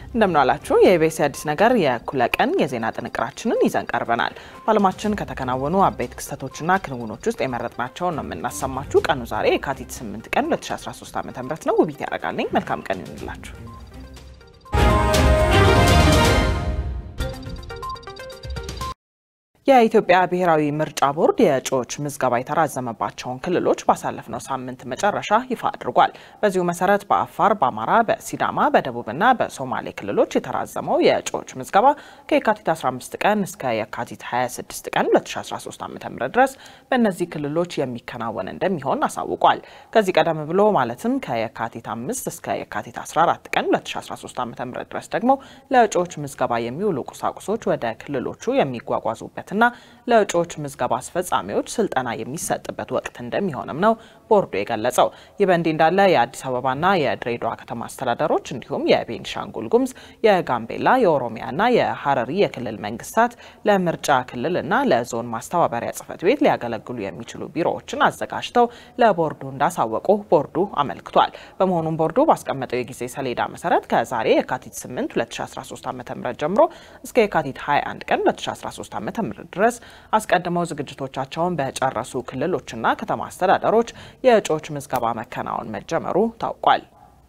እንደምናላችሁ የኢቢኤስ አዲስ ነገር የእኩለ ቀን የዜና ጥንቅራችንን ይዘን ቀርበናል። በዓለማችን ከተከናወኑ አበይት ክስተቶችና ክንውኖች ውስጥ የመረጥናቸውን ነው የምናሰማችሁ። ቀኑ ዛሬ የካቲት 8 ቀን 2013 ዓ ም ነው። ውቢት ያደርጋልኝ። መልካም ቀን ይሁንላችሁ። የኢትዮጵያ ብሔራዊ ምርጫ ቦርድ የእጩዎች ምዝገባ የተራዘመባቸውን ክልሎች ባሳለፍነው ሳምንት መጨረሻ ይፋ አድርጓል። በዚሁ መሰረት በአፋር፣ በአማራ፣ በሲዳማ፣ በደቡብና በሶማሌ ክልሎች የተራዘመው የእጩዎች ምዝገባ ከየካቲት 15 ቀን እስከ የካቲት 26 ቀን 2013 ዓ.ም ድረስ በእነዚህ ክልሎች የሚከናወን እንደሚሆን አሳውቋል። ከዚህ ቀደም ብሎ ማለትም ከየካቲት 5 እስከ የካቲት 14 ቀን 2013 ዓ.ም ድረስ ደግሞ ለእጩዎች ምዝገባ የሚውሉ ቁሳቁሶች ወደ ክልሎቹ የሚጓጓዙበት ና ለእጩዎች ምዝገባ አስፈጻሚዎች ስልጠና የሚሰጥበት ወቅት እንደሚሆንም ነው ቦርዱ የገለጸው። ይህ በእንዲህ እንዳለ የአዲስ አበባና የድሬዳዋ ከተማ አስተዳደሮች እንዲሁም የቤንሻንጉል ጉሙዝ፣ የጋምቤላ፣ የኦሮሚያና የሀረሪ የክልል መንግስታት ለምርጫ ክልልና ለዞን ማስተባበሪያ ጽህፈት ቤት ሊያገለግሉ የሚችሉ ቢሮዎችን አዘጋጅተው ለቦርዱ እንዳሳወቁ ቦርዱ አመልክቷል። በመሆኑም ቦርዱ ባስቀመጠው የጊዜ ሰሌዳ መሰረት ከዛሬ የካቲት 8 2013 ዓ ም ጀምሮ እስከ የካቲት 21 ቀን 2013 ዓ ም ድረስ አስቀድመው ዝግጅቶቻቸውን በጨረሱ ክልሎችና ከተማ አስተዳደሮች የእጩዎች ምዝገባ መከናወን መጀመሩ ታውቋል።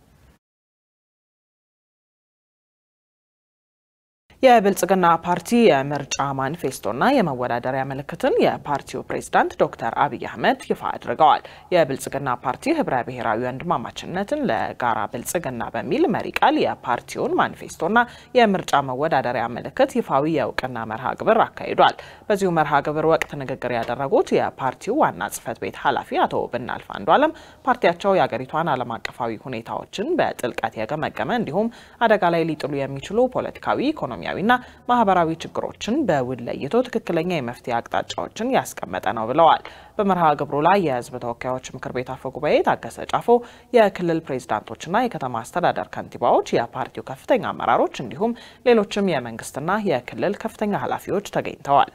የብልጽግና ፓርቲ የምርጫ ማኒፌስቶና የመወዳደሪያ ምልክትን የፓርቲው ፕሬዝዳንት ዶክተር አብይ አህመድ ይፋ አድርገዋል። የብልጽግና ፓርቲ ህብረ ብሔራዊ ወንድማማችነትን ለጋራ ብልጽግና በሚል መሪ ቃል የፓርቲውን ማኒፌስቶና የምርጫ መወዳደሪያ ምልክት ይፋዊ የእውቅና መርሃ ግብር አካሂዷል። በዚሁ መርሃ ግብር ወቅት ንግግር ያደረጉት የፓርቲው ዋና ጽህፈት ቤት ኃላፊ አቶ ብናልፍ አንዱዓለም ፓርቲያቸው የአገሪቷን ዓለም አቀፋዊ ሁኔታዎችን በጥልቀት የገመገመ እንዲሁም አደጋ ላይ ሊጥሉ የሚችሉ ፖለቲካዊ ኢኮኖሚ ና ማህበራዊ ችግሮችን በውል ለይቶ ትክክለኛ የመፍትሄ አቅጣጫዎችን ያስቀመጠ ነው ብለዋል። በመርሃ ግብሩ ላይ የህዝብ ተወካዮች ምክር ቤት አፈ ጉባኤ ታገሰ ጫፎ፣ የክልል ፕሬዝዳንቶችና የከተማ አስተዳደር ከንቲባዎች፣ የፓርቲው ከፍተኛ አመራሮች እንዲሁም ሌሎችም የመንግስትና የክልል ከፍተኛ ኃላፊዎች ተገኝተዋል።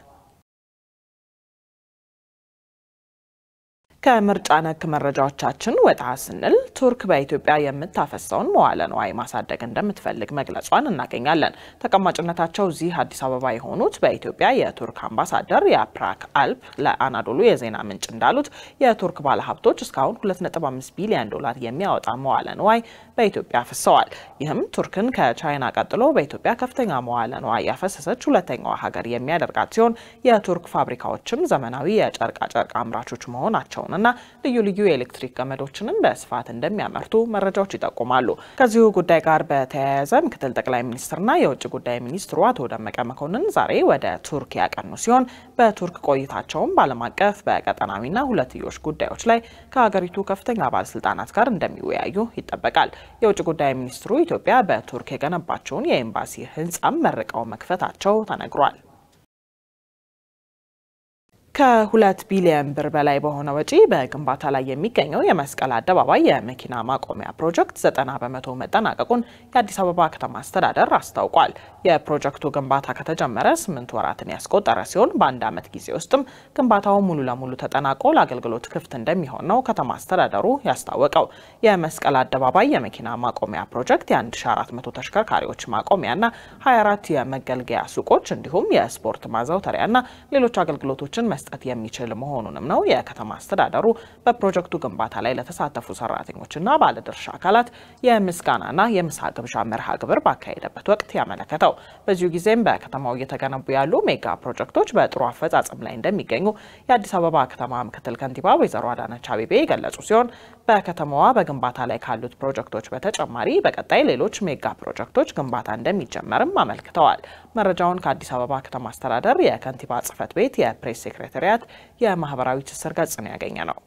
ከምርጫ ነክ መረጃዎቻችን ወጣ ስንል ቱርክ በኢትዮጵያ የምታፈሰውን መዋለ ንዋይ ማሳደግ እንደምትፈልግ መግለጿን እናገኛለን። ተቀማጭነታቸው እዚህ አዲስ አበባ የሆኑት በኢትዮጵያ የቱርክ አምባሳደር የፕራክ አልፕ ለአናዶሉ የዜና ምንጭ እንዳሉት የቱርክ ባለሀብቶች እስካሁን 2.5 ቢሊዮን ዶላር የሚያወጣ መዋለ ንዋይ በኢትዮጵያ አፍሰዋል። ይህም ቱርክን ከቻይና ቀጥሎ በኢትዮጵያ ከፍተኛ መዋለ ንዋይ ያፈሰሰች ሁለተኛዋ ሀገር የሚያደርጋት ሲሆን የቱርክ ፋብሪካዎችም ዘመናዊ የጨርቃጨርቅ አምራቾች መሆናቸውን እና ልዩ ልዩ የኤሌክትሪክ ገመዶችንም በስፋት እንደሚያመርቱ መረጃዎች ይጠቁማሉ። ከዚሁ ጉዳይ ጋር በተያያዘ ምክትል ጠቅላይ ሚኒስትርና የውጭ ጉዳይ ሚኒስትሩ አቶ ደመቀ መኮንን ዛሬ ወደ ቱርክ ያቀኑ ሲሆን በቱርክ ቆይታቸውም በዓለም አቀፍ በቀጠናዊና ሁለትዮሽ ጉዳዮች ላይ ከሀገሪቱ ከፍተኛ ባለስልጣናት ጋር እንደሚወያዩ ይጠበቃል። የውጭ ጉዳይ ሚኒስትሩ ኢትዮጵያ በቱርክ የገነባቸውን የኤምባሲ ህንጻም መርቀው መክፈታቸው ተነግሯል። ከሁለት ቢሊዮን ብር በላይ በሆነ ወጪ በግንባታ ላይ የሚገኘው የመስቀል አደባባይ የመኪና ማቆሚያ ፕሮጀክት ዘጠና በመቶ መጠናቀቁን የአዲስ አበባ ከተማ አስተዳደር አስታውቋል። የፕሮጀክቱ ግንባታ ከተጀመረ ስምንት ወራትን ያስቆጠረ ሲሆን በአንድ ዓመት ጊዜ ውስጥም ግንባታው ሙሉ ለሙሉ ተጠናቆ ለአገልግሎት ክፍት እንደሚሆን ነው ከተማ አስተዳደሩ ያስታወቀው። የመስቀል አደባባይ የመኪና ማቆሚያ ፕሮጀክት የ1400 ተሽከርካሪዎች ማቆሚያና 24 የመገልገያ ሱቆች እንዲሁም የስፖርት ማዘውተሪያና ሌሎች አገልግሎቶችን መስጠት የሚችል መሆኑንም ነው የከተማ አስተዳደሩ በፕሮጀክቱ ግንባታ ላይ ለተሳተፉ ሰራተኞችና ባለድርሻ አካላት የምስጋናና የምሳ ግብዣ መርሃ ግብር ባካሄደበት ወቅት ያመለከተው። በዚሁ ጊዜም በከተማው እየተገነቡ ያሉ ሜጋ ፕሮጀክቶች በጥሩ አፈጻጸም ላይ እንደሚገኙ የአዲስ አበባ ከተማ ምክትል ከንቲባ ወይዘሮ አዳነች አቤቤ የገለጹ ሲሆን በከተማዋ በግንባታ ላይ ካሉት ፕሮጀክቶች በተጨማሪ በቀጣይ ሌሎች ሜጋ ፕሮጀክቶች ግንባታ እንደሚጀመርም አመልክተዋል። መረጃውን ከአዲስ አበባ ከተማ አስተዳደር የከንቲባ ጽህፈት ቤት የፕሬስ ሴክሬታሪያት የማህበራዊ ትስስር ገጽ ነው ያገኘ ነው።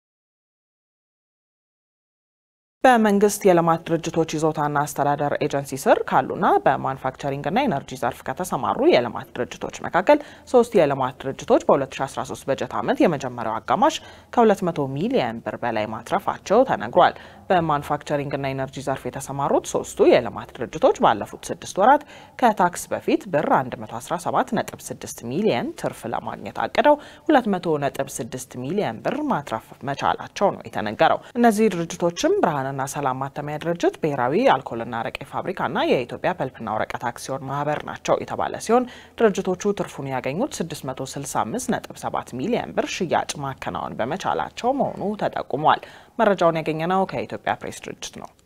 በመንግስት የልማት ድርጅቶች ይዞታና አስተዳደር ኤጀንሲ ስር ካሉና በማኑፋክቸሪንግና ኤነርጂ ዘርፍ ከተሰማሩ የልማት ድርጅቶች መካከል ሶስት የልማት ድርጅቶች በ2013 በጀት ዓመት የመጀመሪያው አጋማሽ ከ200 ሚሊየን ብር በላይ ማትረፋቸው ተነግሯል። በማኑፋክቸሪንግና ኢነርጂ ዘርፍ የተሰማሩት ሶስቱ የልማት ድርጅቶች ባለፉት ስድስት ወራት ከታክስ በፊት ብር 117.6 ሚሊየን ትርፍ ለማግኘት አቅደው 200.6 ሚሊየን ብር ማትረፍ መቻላቸው ነው የተነገረው። እነዚህ ድርጅቶችም ብርሃንና ሰላም ማተሚያ ድርጅት፣ ብሔራዊ አልኮልና አረቄ ፋብሪካና የኢትዮጵያ ፐልፕና ወረቀት አክሲዮን ማህበር ናቸው የተባለ ሲሆን ድርጅቶቹ ትርፉን ያገኙት 665.7 ሚሊየን ብር ሽያጭ ማከናወን በመቻላቸው መሆኑ ተጠቁሟል። መረጃውን ያገኘነው ከኢትዮጵያ ፕሬስ ድርጅት ነው።